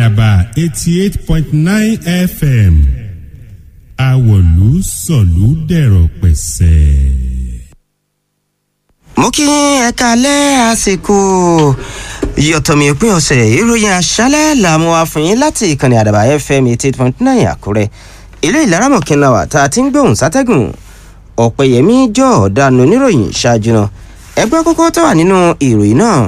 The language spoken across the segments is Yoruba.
àdàbà eighty eight point nine fm àwọ̀lú sọ̀lú dẹ̀rọ̀ pẹ̀sẹ̀. mo kí ẹ̀ka alẹ́ àsìkò yọ̀tọ̀mí òpin ọ̀sẹ̀ ìròyìn àṣálẹ̀ làmú àfihàn láti ìkànnì àdàbà fm eighty eight point nine àkúrẹ́ ilé ìlaramọ̀kìnlá wa tá a ti ń gbóhùn sátẹ́gùn ọ̀pẹ̀yẹmí jọ ọ̀daràn oníròyìn ṣáájú náà ẹgbẹ́ kókó tó wà nínú ìròyìn náà.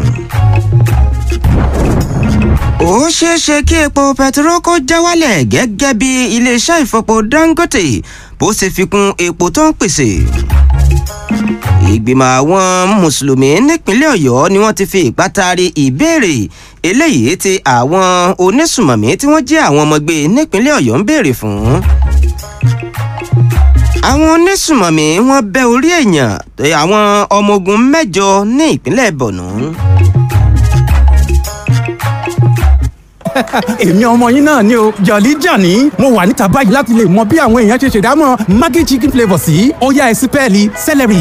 ó ṣeé ṣe kí epo pẹtiró kó já wálẹ̀ gẹ́gẹ́ bí iléeṣẹ́ ìfọpo dangote bó ṣe fi kún epo tó ń pèsè ìgbìmọ̀ àwọn mùsùlùmí nípínlẹ̀ ọ̀yọ́ ni wọ́n ti fi ìpátari ìbéèrè eléyìí tí àwọn onísùmọ̀mí tí wọ́n jẹ́ àwọn ọmọgbé nípínlẹ̀ ọ̀yọ́ ń béèrè fún. àwọn onísùmọ̀mí wọ́n bẹ́ orí èèyàn àwọn ọmọ ogun mẹ́jọ ní ìpínlẹ̀ bọ̀nú. èmi ọmọ yín náà ni o jọ̀lí jàní mo wà níta báyìí láti lè mọ bí àwọn èèyàn ṣe ṣèdámọ̀ maggi chicken flavour sí ọ̀yá ẹ̀sìn pẹ́ẹ́lí celery.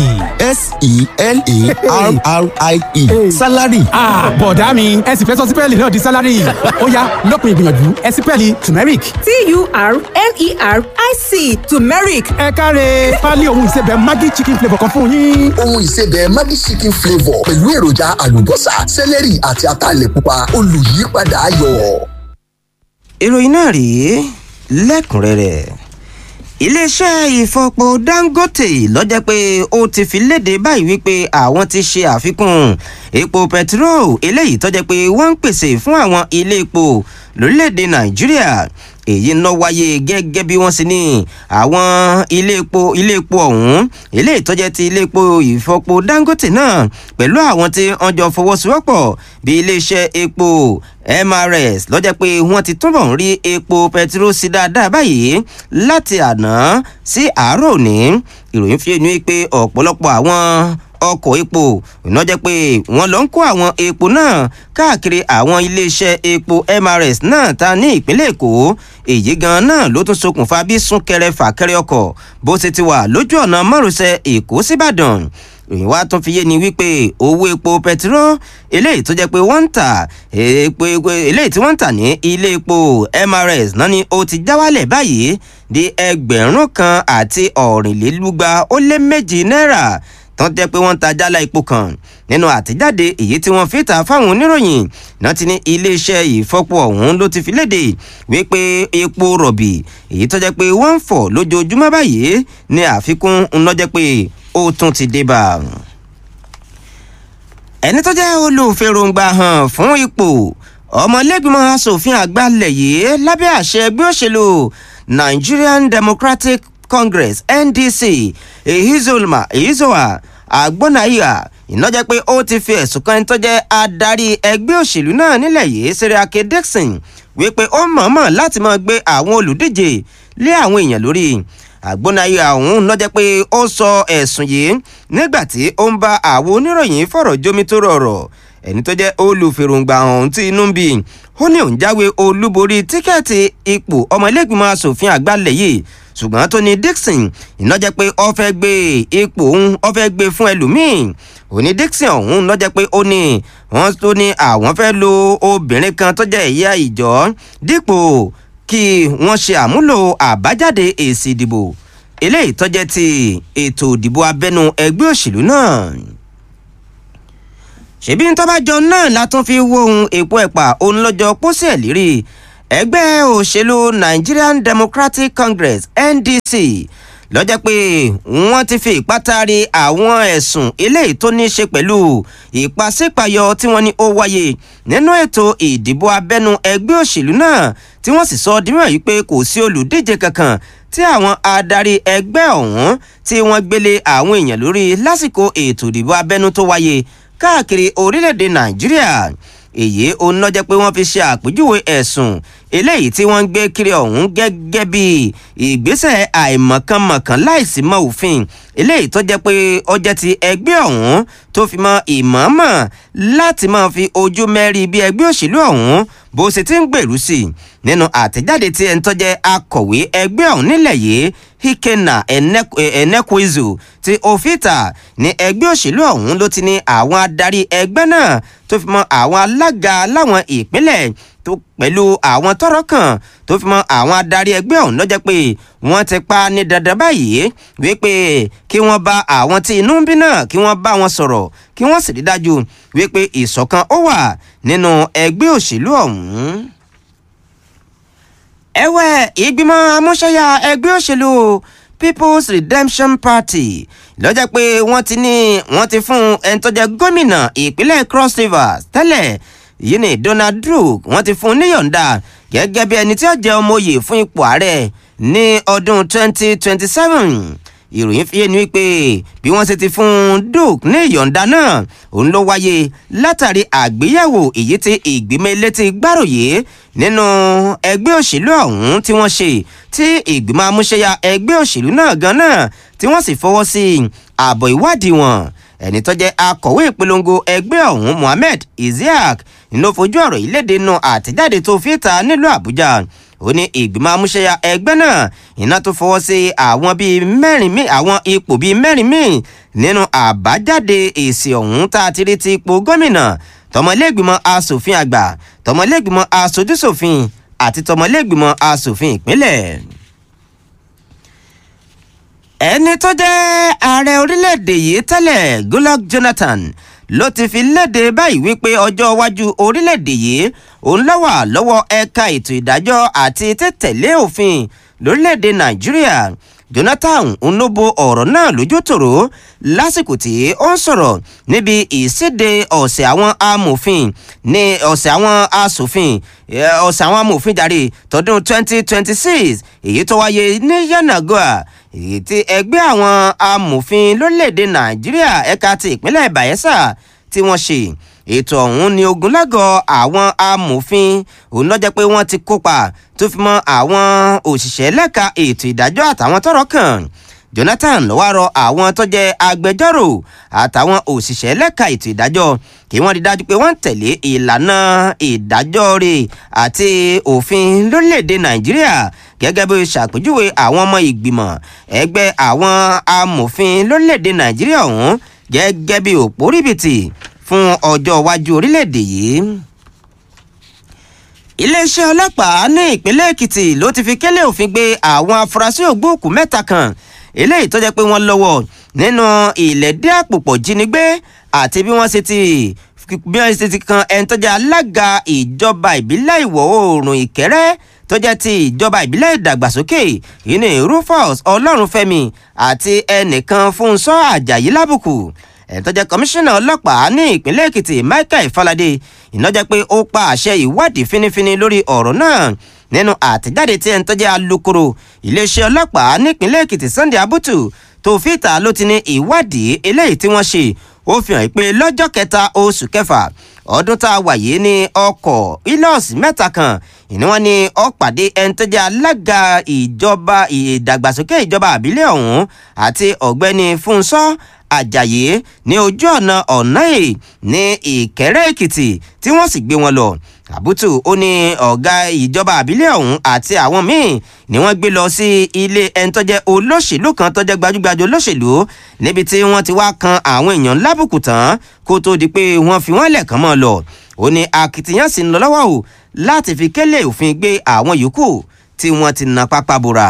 s-e-l-a-r-r-i-e salary. bọ̀dá mi ẹ sì fẹ́ sọ sípẹ́ẹ̀lì náà di sálárì ọ̀yá lọ́kùnrin ìgbìyànjú ẹ̀sìn pẹ́ẹ́lì turmeric. t-u-r-m-e-r-i-c turmeric ẹ káre pálí ohun ìsebẹ̀ maggi chicken flavour kan fún yín. ohun ìsebẹ̀ maggi chicken flavour pẹ̀lú èròjà àlùbọ́sà celery àti ataalẹ̀ pupa olùyípadà ayọ̀. ìròyìn náà rèé lẹ́kùnrẹ́rẹ́ iléeṣẹ́ ìfọpo dangote lọ́jọ́ pé ó ti fi léde báyìí wípé àwọn ti ṣe àfikún epo pẹtiró eléyìí tọ́jẹ́ pé wọ́n ń pèsè fún àwọn ilé epo lórílẹ̀‐èdè nàìjíríà èyí ń lọ wáyé gẹ́gẹ́ bí wọ́n sì ní àwọn ilé epo ilé epo ọ̀hún eléyìí tọ́jẹ́ ti ilé epo ìfọpo dangote náà pẹ̀lú àwọn tí wọ́n jọ fọwọ́sowọ́pọ̀ bí iléeṣẹ́ epo mrs lọ́jọ́ pé wọ́n ti túbọ̀ ń rí epo pẹtiró sí dáadáa báyìí láti àná sí àárọ̀ òní ìròyìn fi ẹnu pé ọ̀pọ̀lọpọ̀ àwọn ọkọ̀ epo iná jẹ́ pé wọ́n lọ ń kó àwọn epo náà káàkiri àwọn iléeṣẹ́ epo mrs náà ta ní ìpínlẹ̀ èkó èyí gan náà ló tún ṣokùnfà bí súnkẹrẹ fàkẹrẹ ọkọ̀ bó ṣe ti wà lójú ọ̀nà márosẹ̀ èkó síbàdàn ìròyìn wa tún fi yé ni wípé owó epo pẹtiró eléyìí tó jẹ́ pé wọ́n ń tà epo eléyìí tí wọ́n ń tà ní ilé epo mrs náà ni ó ti já wálẹ̀ báyìí di ẹgbẹ̀rún kan àti ọ̀rìnlélúgba ó lé méjì náírà tán jẹ́ pé wọ́n ń ta jálá epo kan nínú àtẹ̀jáde èyí tí wọ́n fi ta fáwọn oníròyìn náà ti ní iléeṣẹ́ ìfọ́pọ̀ ọ̀hún ló ti fi léde wípé epo rọ̀bì èyí tó jẹ́ pé wọ́n ń fọ̀ lójoojúmọ́ báyìí ní àfikún ńlọ́jẹ́ pé ó tún ti dé bá a ẹni tó jẹ́ olùfèròǹgbà hàn fún ipò ọmọlẹ́gbìmọ̀ asòfin àgbà lẹ̀ yìí lábẹ́ àṣẹ ẹgbẹ́ òṣèlú nigerian democratic congress ndc ehizolma ehizoa agbonaiya ìnájẹ́ pé ó ti fi ẹ̀sùn kan tó jẹ́ adarí ẹgbẹ́ òṣèlú náà nílẹ̀ yìí seriake dixon wípé ó mọ̀ọ́mọ̀ láti máa gbé àwọn olùdíje lé àwọn èèyàn lórí àgbónáyé ọ̀hún lọ́jẹ́ pé ó sọ ẹ̀sùn yìí nígbà tí ó ń bá àwọn oníròyìn fọ̀rọ̀ jómi tó rọrọ̀ ẹni tó jẹ́ olùfèròǹgbà ọ̀hún tí inú ń bí ó ní òun jáwé olúborí tíkẹ́ẹ̀tì ipò ọmọlẹ́gbìmọ̀ asòfin àgbàlẹ̀ yìí ṣùgbọ́n tó ní dixon ìnájẹ́ pé ó fẹ́ gbé ipò òun ó fẹ́ gbé fún ẹlòmíì òní dixon ọ̀hún lọ́jẹ́ pé ó ní wọ́n tó ní àwọn fẹ́ lo obìnrin kan tó jẹ́ ìyá ìjọ dípò kí wọ́n ṣe àmúlò àbájáde èsì ìdìbò eléyìí tọ́jẹ́ ti ètò ìdìbò abẹ́nu ẹgbẹ́ òṣèlú náà ṣèbí ń tọ́bàjọ náà látún fi wo ohun èpo ẹ̀pà òun lọ́jọ́ pósẹ̀ lérí ẹgbẹ́ òṣèlú nigerian democratic congress ndc lọ́jọ́ pé wọ́n ti fi ìpátari àwọn ẹ̀sùn eléyìí tó ní í ṣe pẹ̀lú ìpàsípàyọ tí wọ́n ní ó wáyé nínú ètò ìdìbò abẹ́nu ẹgbẹ́ òṣèlú náà tí wọ́n sì sọ dímọ̀ yìí pé kò sí olùdíje kankan tí àwọn adarí ẹgbẹ́ ọ̀hún tí wọ́n gbélé àwọn èèyàn lórí lásìkò ètò ìdìbò abẹ́nu tó wáyé káàkiri orílẹ̀-èdè nàìjíríà èyí òun náà jẹ́ pé wọ́n fi ṣe àpèjúwe ẹ̀sùn eléyìí tí wọ́n ń gbé kiri ọ̀hún gẹ́gẹ́ bí ìgbésẹ̀ àìmọ̀kànmọ̀kàn láìsí mọ́ òfin eléyìí tó jẹ́ pé ó jẹ́ ti ẹgbẹ́ ọ̀hún tó fi mọ ìmọ̀ọ́mọ̀ láti máa fi ojú mẹ́rí bí ẹgbẹ́ òṣèlú ọ̀hún bó ṣe ti ń gbèrú sí i nínú àtẹ̀jáde tí ẹni tó jẹ́ akọ̀wé ẹgbẹ́ ọ̀hún nílẹ̀ yìí Ikenna Enekwezu ti Ofita ní ẹgbẹ́ òṣèlú ọ̀hún ló ti ní àwọn adarí ẹgbẹ́ náà tó fi mọ́ àwọn alága láwọn ìpínlẹ̀ tó pẹ̀lú àwọn tọ́rọ̀ kàn tó fi mọ́ àwọn adarí ẹgbẹ́ ọ̀hún lọ́jọ́ pé wọ́n ti pa ní dandan báyìí wípé kí wọ́n bá àwọn tí inú ń bí náà kí wọ́n bá wọn sọ̀rọ̀ kí wọ́n sì rí dájú wípé ìṣọ̀kan ó wà nínú ẹgbẹ́ òṣèlú ọ̀hún ẹ̀wẹ̀ ìgbìmọ̀ amúṣẹ́yà ẹgbẹ́ òṣèlú people's redemption party lọ́jọ́ pé wọ́n ti ní wọ́n ti fún ẹni tó jẹ́ gómìnà ìpínlẹ̀ cross rivers tẹ́lẹ̀ yìí ní donald duke wọ́n ti fún un níyọ̀ǹda gẹ́gẹ́ bí ẹni tí ó jẹ́ ọmọ oyè fún ipò ààrẹ ní ọdún 2027 ìròyìn fi yé ni wípé bí wọ́n ṣe ti fún duke ní ìyọ̀ǹda náà òun ló wáyé látàrí àgbéyẹ̀wò èyí tí ìgbìmọ̀ elétí gbàròyé nínú ẹgbẹ́ òṣèlú ọ̀hún tí wọ́n ṣe tí ìgbìmọ̀ amúṣẹ́yà ẹgbẹ́ òṣèlú náà gan náà tí wọ́n sì fọwọ́ sí ààbọ̀ ìwádìí wọn ẹni tó jẹ́ akọ̀wé ìpolongo ẹgbẹ́ ọ̀hún mohammed isiaq ló fojú ọ̀rọ̀ yìí léde nínú àtẹ̀jáde tó fi ta nílùú àbújá ó ní ìgbìmọ̀ amúṣẹ́yà ẹgbẹ́ náà iná tó fọwọ́ sí àwọn bíi mẹ́rin míì àwọn ipò bíi mẹ́rin míì nínú àbájáde èsì ọ̀hún tá a ti rí ti ipò gómìnà tọmọlẹ́gbìmọ̀ asòfin àgbà tọmọlẹ́gbìmọ̀ asojúsòfin àti tọmọlẹ́gbìmọ̀ asòfin ìpínlẹ̀ ẹni tó jẹ́ ààrẹ orílẹ̀-èdè yìí tẹ́lẹ̀ goodluck jonathan ló ti fi léde báyìí wípé ọjọ́ iwájú orílẹ̀-èdè yìí òun lọ́wọ́ lọ́wọ́ ẹ̀ka ètò ìdájọ́ àti títẹ̀lé òfin lórílẹ̀-èdè nàìjíríà jonathan onobo ọ̀rọ̀ náà lójú tòró lásìkò tí ó ń sọ̀rọ̀ níbi ìséde ọ̀sẹ̀ àwọn amòfin ní ọ̀sẹ̀ àwọn asòfin ọ̀sẹ̀ àwọn amòfin jàre tọdún 2026 èyí tó wáyé ní yanagoa èyí tí ẹgbẹ́ àwọn amòfin lórílẹ̀‐èdè nàìjíríà ẹ̀ka ti ìpínlẹ̀ bayelsa tí wọ́n ṣe ètò ọ̀hún ni ogunlágọ̀ àwọn amòfin òun lọ́jọ́ pé wọ́n ti kópa tó fi mọ́ àwọn òṣìṣẹ́ lẹ́ka ètò ìdájọ́ àtàwọn tọ́rọ̀ kàn jonathan ló wá rọ àwọn tó jẹ́ agbẹjọ́rò àtàwọn òṣìṣẹ́ lẹ́ka ètò ìdájọ́ kí wọ́n rí dájú pé wọ́n ń tẹ̀lé ìlànà ìdájọ́ rẹ̀ àti òfin lórílẹ̀‐èdè nàìjíríà gẹ́gẹ́ bí ṣàpèjúwe àwọn ọmọ ìgbìmọ̀ ẹgbẹ́ àwọn amòfin lórílẹ̀‐èdè nàìjíríà ọ̀hún gẹ́gẹ́ bí òpó ríbìtì fún ọjọ́ iwájú orílẹ̀‐èdè yìí iléeṣẹ́ ọlọ́pàá ní ìpínlẹ̀ èkìtì ló ti fi kélé òfin gbé àwọn afurasí ògbóòkú mẹ́ta kan eléyìí tó jẹ́ pé wọ́n lọ́wọ́ nínú ìlẹ́dẹ́ àpòpọ̀ jínigbé àti bí wọ́n ṣe ti bí wọ́n ṣe ti kan ẹni tó jẹ́ alága ìjọba ìbílẹ̀ ìwọ̀ oòrùn ìkẹ́rẹ́ tó jẹ́ ti ìjọba ìbílẹ̀ ìdàgbàsókè yìí ní rufus ọlọ́runfẹ́mi àti ẹnìkan fúnṣọ́ àjàyí lábùkù ẹ̀ tó jẹ́ kọmíṣánná ọlọ́pàá ní ìpínlẹ̀ èkìtì michael falade iná jẹ́ pé ó pa àṣẹ ìwádìí fínífíní lórí ọ̀rọ̀ náà nínú àtẹ̀jáde tí ẹni tó jẹ́ alukoro iléeṣẹ́ ọlọ́pàá nípínlẹ̀ èkìtì sunday abutu tó fìtà ló ti ní ìwádìí eléyìí tí wọ́n ṣe ó fi hàn pé lọ́jọ́ kẹta oṣù kẹfà ọdún tá a wà yìí ní ọkọ̀ ilọ́ọ̀sì mẹ́ta kan ìní wọn ni ó pàdé ẹni tó jẹ́ alága ìjọba ìdàgbàsókè ìjọba àbílẹ̀ ọ̀hún àti ọ̀gbẹ́ni fúnṣọ́ àjàyí ní ojú ọ̀nà ọ̀nà èè ní ìkẹ́rẹ́ èkìtì tí wọ́n sì gbé wọn lọ àbútù ó ní ọ̀gá ìjọba àbílẹ̀ ọ̀hún àti àwọn míì ni wọ́n gbé lọ sí ilé ẹni tó jẹ́ olóṣèlú kan tó jẹ́ gbajúgbajà olóṣèlú níbi tí wọ́n ti wá kan àwọn èèyàn lábùkù tán kó tó di pé wọ́n fi wọ́n lẹ̀ kàn mọ́ lọ ó ní akitiyan sì ń lọ lọ́wọ́ o láti fi kélé òfin gbé àwọn yòókù tí wọ́n ti na pápá bora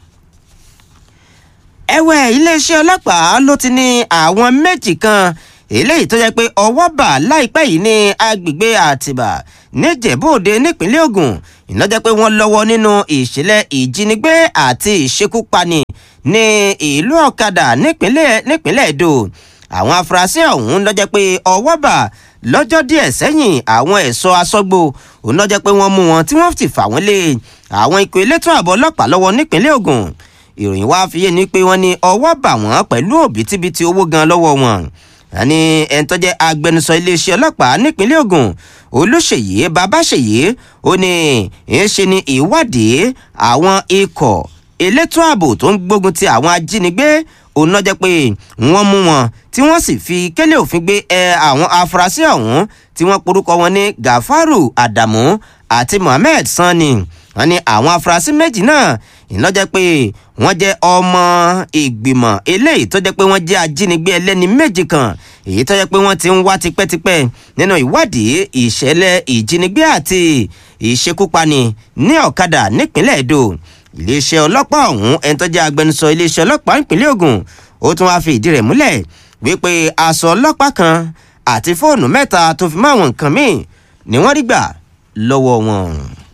ẹ̀wẹ̀ iléeṣẹ́ ọlọ́pàá ló ti ní àwọn méjì kan eléyìí tó yẹ pé ọwọ́ bà láìpẹ́ yìí ní agbègbè àtìbà níjẹ̀bọ́dé nípínlẹ̀ ogun ìnájẹ́ pé wọ́n lọ́wọ́ nínú ìṣẹ̀lẹ̀ ìjínigbé àti ìṣekúpani ní ìlú ọ̀kadà nípínlẹ̀ èdò àwọn afurasí ọ̀hún lọ́jẹ́ pé ọwọ́ bà lọ́jọ́ díẹ̀ sẹ́yìn àwọn ẹ̀ṣọ́ aṣọ́gbó òun lọ́jẹ́ pé wọ́n mú wọn tí wọ́n ti fà wọ́n lé àwọn ikọ̀ elétò ààbò ọlọ́pàá lọ́wọ́ nípínlẹ̀ ogun ìròyìn wá fi yé ni pé wọ́n ní ọwọ́ bà wọ́n pẹ̀lú òbítíbitì owó gan lọ́wọ́ wọn àní ẹni tó jẹ́ agbẹnusọ iléeṣẹ́ ọlọ́pàá nípínlẹ̀ ogun olùṣèyí babáṣèyí ó ní ń ṣe ni ìwádìí àwọn ikọ̀ elétò ààbò tó ń gbógun ti àwọn ajínigbé òun náà jẹ́ pé wọ́n mú wọn tí wọ́n sì fi kélé òfin gbé ẹ àwọn afurasí ọ̀hún tí wọ́n porúkọ wọn ní gafaru adamu àti mohammed sanni wọn ní àwọn afurasí méjì náà ìlọ́jẹ́ pé wọ́n jẹ́ ọmọ ìgbìmọ̀ eléyìí tó jẹ́ pé wọ́n jẹ́ ajínigbé ẹlẹ́ni méjì kan èyí tó jẹ́ pé wọ́n ti ń wá tipẹ́tipẹ́ nínú ìwádìí ìṣẹ̀lẹ̀ ìjínigbé àti ìṣekúpani ní ọ̀kadà nípínlẹ̀ èdò iléeṣẹ́ ọlọ́pàá ọ̀hún ẹni tó jẹ́ agbẹnusọ iléeṣẹ́ ọlọ́pàá ìpínlẹ̀ Ògùn ó tún wáá fi ìdí rẹ̀ múlẹ̀ wípé aṣọ ọlọ́pàá kan àti fóònù mẹ́ta tó fi mọ́ àwọn nǹkan míì ni wọ́n rí gbà lọ́wọ́ wọn.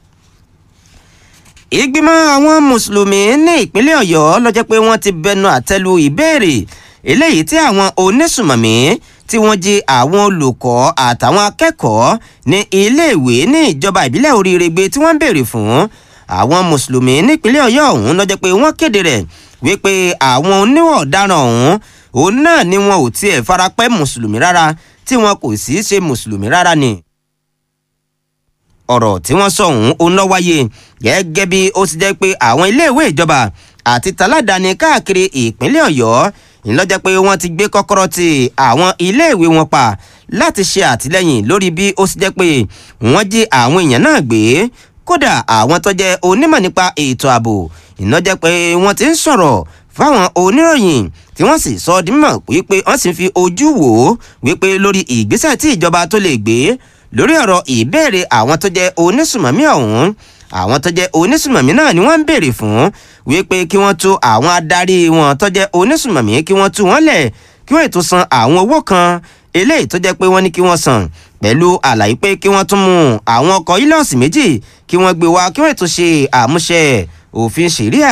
ìgbìmọ̀ àwọn mùsùlùmí ní ìpínlẹ̀ Ọ̀yọ́ ló jẹ́ pé wọ́n ti bẹnu àtẹ́lu ìbéèrè eléyìí tí àwọn onísùmọ̀mí tí wọ́n jí àwọn olùkọ́ àtàwọn akẹ́kọ̀ọ́ ní iléèwé ní ìjọba ìbílẹ̀ oríire gbé tí wọ́n ń béèrè fún àwọn mùsùlùmí nípínlẹ̀ Ọ̀yọ́ ọ̀hún ló jẹ́ pé wọ́n kéde rẹ̀ wípé àwọn oníwọ̀ ọ̀daràn ọ̀hún òun náà ni wọn ò tiẹ̀ farapẹ́ mùsùlùmí rárá tí wọn kò sì í ṣe mùsùlùmí rárá ni. ọ̀rọ̀ tí wọ́n sọ ọ̀hún ó ná wáyé gẹ́gẹ́ bí ó ti jẹ́ pé àwọn iléèwé ìjọba àti taládàáni káàkiri ìpínlẹ̀ Ọ̀yọ́ ìlọ́jẹ́ pé wọ́n ti gbé kọ́kọ́rọ́ ti àwọn iléèwé wọn pa láti ṣe àtìlẹ́yìn lórí bí ó ti jẹ́ pé wọ́n jí àwọn èèyàn náà gbé kódà àwọn tó jẹ́ onímọ̀ nípa ètò ààbò ìlọ́jẹ́ pé wọ́n ti ń sọ̀rọ̀ fáwọn oníròyìn tí wọ́n sì sọ ọ́ di mímọ̀ wípé wọ́n sì fi ojú wò ó wípé lórí ìgbésẹ̀ tí ìjọba tó lè gbé lórí ọ̀rọ̀ ìbéèrè àwọn tó jẹ́ onísùmọ̀mí ọ̀hún àwọn tó jẹ́ onísùmọ̀mí náà ni wọ́n ń béèrè fún wípé kí wọ́n tú àwọn adarí wọn tó jẹ́ onísùmọ̀mí kí wọ́n tú wọ́n lẹ̀ kí wọ́n ètò san àwọn owó kan eléyìí tó jẹ́ pé wọ́n ní kí wọ́n san pẹ̀lú àlàyé pé kí wọ́n tún mú àwọn ọkọ̀ ilọ̀sì méjì kí wọ́n gbé wá kí wọ́n ètò ṣe àmúṣẹ òfin ṣẹ̀ríà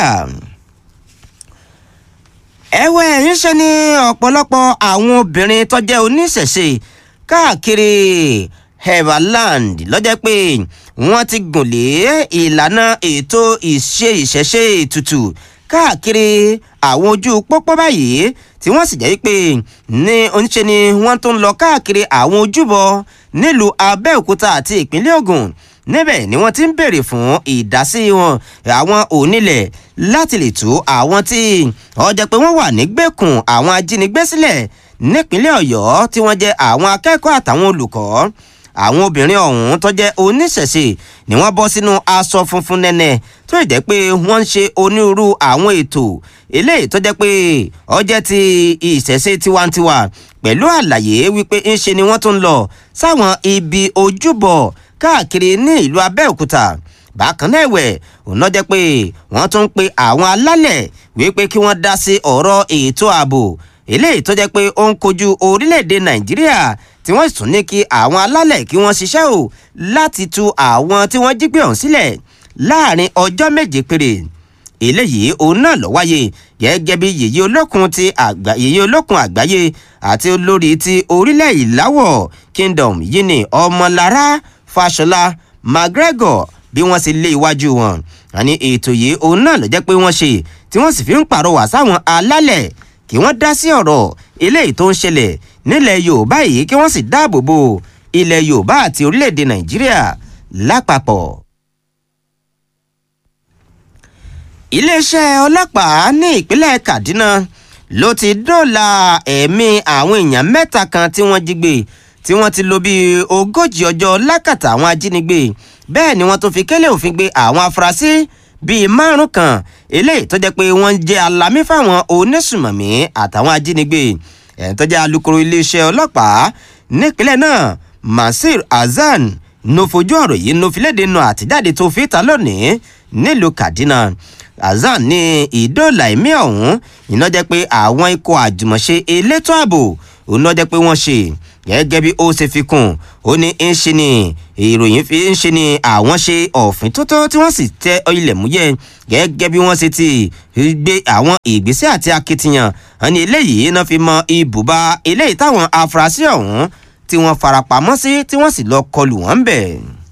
ẹ̀wẹ̀ ń ṣe ni ọ̀pọ̀lọpọ̀ àwọn obìnrin tó jẹ́ oníṣẹ̀ṣe káàkiri Everland lọ́jọ́ pé wọ́n ti gùn lé ìlànà ètò ìṣe ìṣẹ̀ṣe ètùtù káàkiri àwọn ojú pópó báyìí tí wọ́n sì jẹ́ pé ní oníṣe ni wọ́n tún lọ káàkiri àwọn ojúbọ nílùú Abẹ́òkúta àti ìpínlẹ̀ Ògùn níbẹ̀ ni wọ́n ti ń béèrè fún ìdásí wọn àwọn onílẹ̀ láti lè tú àwọn tí ó jẹ́ pé wọ́n wà nígbèkùn àwọn ajínigbé sílẹ̀ nípínlẹ̀ Ọ̀yọ́ tí wọ́n jẹ́ àwọn akẹ́kọ̀ọ́ àtàwọn olùkọ́ àwọn obìnrin ọ̀hún tó jẹ́ oníṣẹ̀ṣe ni wọ́n bọ́ sínú aṣọ funfun nẹ́nẹ́ tó jẹ́ pé wọ́n ń ṣe onírúurú àwọn ètò eléyìí tó jẹ́ pé ó jẹ́ ti ìṣẹ̀ṣe tiwantiwa pẹ̀lú àlàyé wípé ń ṣe ni wọ́n tún lọ sáwọn ibi ojúbọ káàkiri ní ìlú Abẹ́òkúta bákan náà ẹ̀wẹ̀ òun náà jẹ́ pé wọ́n tún ń pe àwọn alálẹ̀ wípé kí wọ́n dá sí ọ̀rọ̀ ètò ààbò eléyìí tó jẹ́ pé ó ń kojú orílẹ̀-èdè Nàìjíríà tí wọ́n sì tún ní kí àwọn alálẹ̀ kí wọ́n ṣiṣẹ́ o láti tú àwọn tí wọ́n jí gbé ọ̀hún sílẹ̀ láàrin ọjọ́ méje péré eléyìí òun náà lọ wáyé gẹ́gẹ́ bí yèyé olókun ti àgbà yèyé olókun àgbáyé àti olórí ti orílẹ̀ ìláwọ̀ kingdom yìí ni ọmọlára fàṣọlá mcgregor bí wọ́n sì lé iwájú wọn àní ètò yìí òun náà ló jẹ́ pé wọ́n ṣe tí wọ́n sì fi ń pàrọwà sáwọn alálẹ̀ kí wọ́n dá sí ọ̀rọ̀ eléyìí tó ń ṣẹlẹ̀ nílẹ̀ yorùbá yìí kí wọ́n sì dáàbò bo ilẹ̀ yorùbá àti orílẹ̀-èdè nàìjíríà lápapọ̀. iléeṣẹ́ ọlọ́pàá ní ìpínlẹ̀ kaduna ló ti dóòlà ẹ̀mí àwọn èèyàn mẹ́ta kan tí wọ́n jí gbé tí wọ́n ti lò bíi ogójì ọjọ́ lákàtà àwọn ajínigbé bẹ́ẹ̀ ni wọ́n tún fi kélé òfin gbé àwọn afurasí bíi márùn kan eléyìí tó jẹ́ pé wọ́n ń jẹ́ alámí fáwọn onísùmọ̀mí àtàwọn ajínigbé ẹ̀ń tó jẹ́ alukoro iléeṣẹ́ ọlọ́pàá nípínlẹ̀ náà Masir Hasan ló fojú ọ̀rọ̀ yìí ló fi léde nu àtijáde tó fi ta lónìí nílùú Kaduna Hasan ní ìdóòlà ẹ̀mí ọ̀hún iná jẹ́ pé àwọn ikọ̀ àjùmọ̀ṣe elétò ààbò òun ló jẹ́ pé wọ́n ṣe gẹ́gẹ́ bí ó ṣe fi kún ó ní ń ṣe ni ìròyìn fi ń ṣe ni àwọn ṣe ọ̀fìn tótó tí wọ́n sì tẹ ilẹ̀ múyẹ́ gẹ́gẹ́ bí wọ́n ṣe ti gbé àwọn ìgbésẹ̀ àti akitiyan àní eléyìí náà fi mọ ibùba eléyìí táwọn afurasí ọ̀hún tí wọ́n farapamọ́ sí tí wọ́n sì lọ kọlù wọ́n bẹ̀.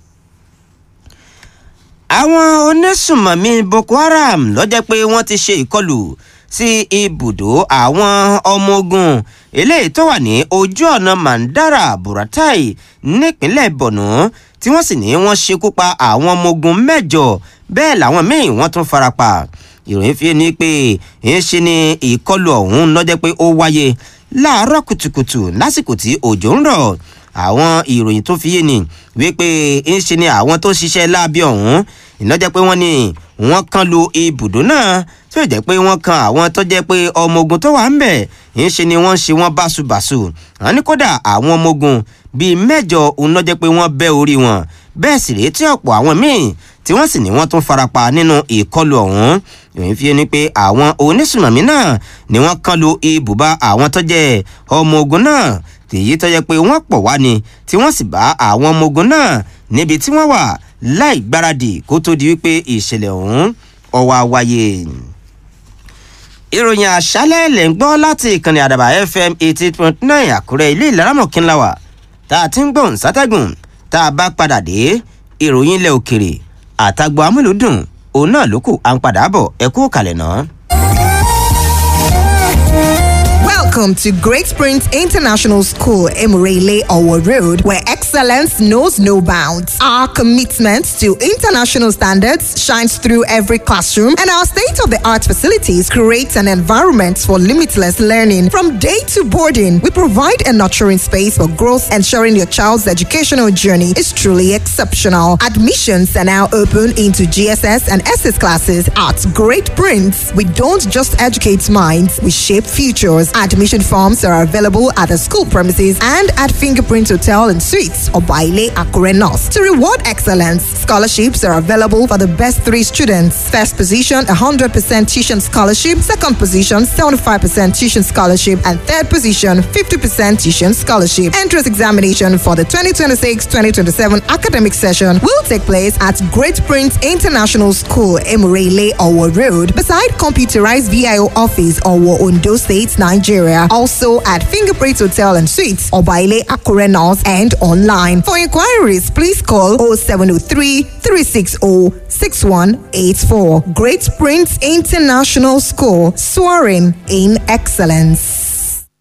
àwọn onísùmọ̀mí Boko Haram ló jẹ́ pé wọ́n ti ṣe ìkọlù sí ibùdó àwọn ọmọ ogun eléyìí tó wà ní ojú ọ̀nà Mandara Buratai nípínlẹ̀ Borno tí wọ́n sì ní wọ́n ṣekú pa àwọn ọmọ ogun mẹ́jọ bẹ́ẹ̀ làwọn míì wọ́n tún farapa ìròyìn fi ni pé ń ṣe ni ìkọlù ọ̀hún lọ́jọ́ pé ó wáyé láàárọ̀ kùtùkùtù lásìkò tí òjò ń rọ̀ àwọn ìròyìn tó fi yé ni wípé ń ṣe ni àwọn tó ṣiṣẹ́ láabi ọ̀hún iná jẹ́ pé wọ́n ní wọ́n kan lu ibùdó náà tí ó jẹ́ pé wọ́n kan àwọn tó jẹ́ pé ọmọ ogun tó wà ń bẹ̀ ń ṣe ni wọ́n ń ṣe wọ́n báṣubàṣu wọ́n ní kódà àwọn ọmọ ogun bíi mẹ́jọ òun náà jẹ́ pé wọ́n bẹ́ orí wọn bẹ́ẹ̀ sì rèé tí ọ̀pọ̀ àwọn míì tí wọ́n sì ní wọ́n tún farapa nínú ìkọlù ọ̀hún ìròyìn fi ni pé àwọn onísùmọ̀mí náà ni wọ́n kan lu ibùba àwọn tó jẹ́ ọmọ ogun náà tèyí tó jẹ́ pé wọ́n pọ̀ wá ni tí wọ́n sì bá àwọn ọmọ ogun náà níbi tí wọ́n wà láì gbáradì kó tó di wípé ìṣẹ̀lẹ̀ ọ̀hún ọwọ́ wáyé ìròyìn àṣálẹ̀ lẹ̀ ń gbọ́ láti ìkànnì àdàbà fm eighty point nine àkúrẹ́ ilé ìlaramọ̀kínláwà tá a ti ń gbọ̀n sátẹ́gùn tá a bá padà dé ìròyìn ilẹ̀ òkèrè àtàgbọ̀ amúlùdùn òun náà ló kù à ń padà bọ̀ ẹ kú kalẹ̀ náà. Welcome to Great Springs International School, Emirele Owo Road, where excellence knows no bounds. Our commitment to international standards shines through every classroom, and our state of the art facilities create an environment for limitless learning. From day to boarding, we provide a nurturing space for growth, ensuring your child's educational journey is truly exceptional. Admissions are now open into GSS and SS classes at Great Prince. We don't just educate minds, we shape futures. Admission forms are available at the school premises and at Fingerprint Hotel and Suites or Baile Akure North. To reward excellence, scholarships are available for the best three students. First position, 100% tuition scholarship. Second position, 75% tuition scholarship. And third position, 50% tuition scholarship. Entrance examination for the 2026-2027 academic session will take place at Great Prince International School, Emirele, Owo Road, beside computerized VIO office, Owo, Ondo State, Nigeria. Also at Fingerprint Hotel and Suites, Obaile Akure North, and online. For inquiries, please call 0703 360 6184. Great Prince International School, soaring in excellence.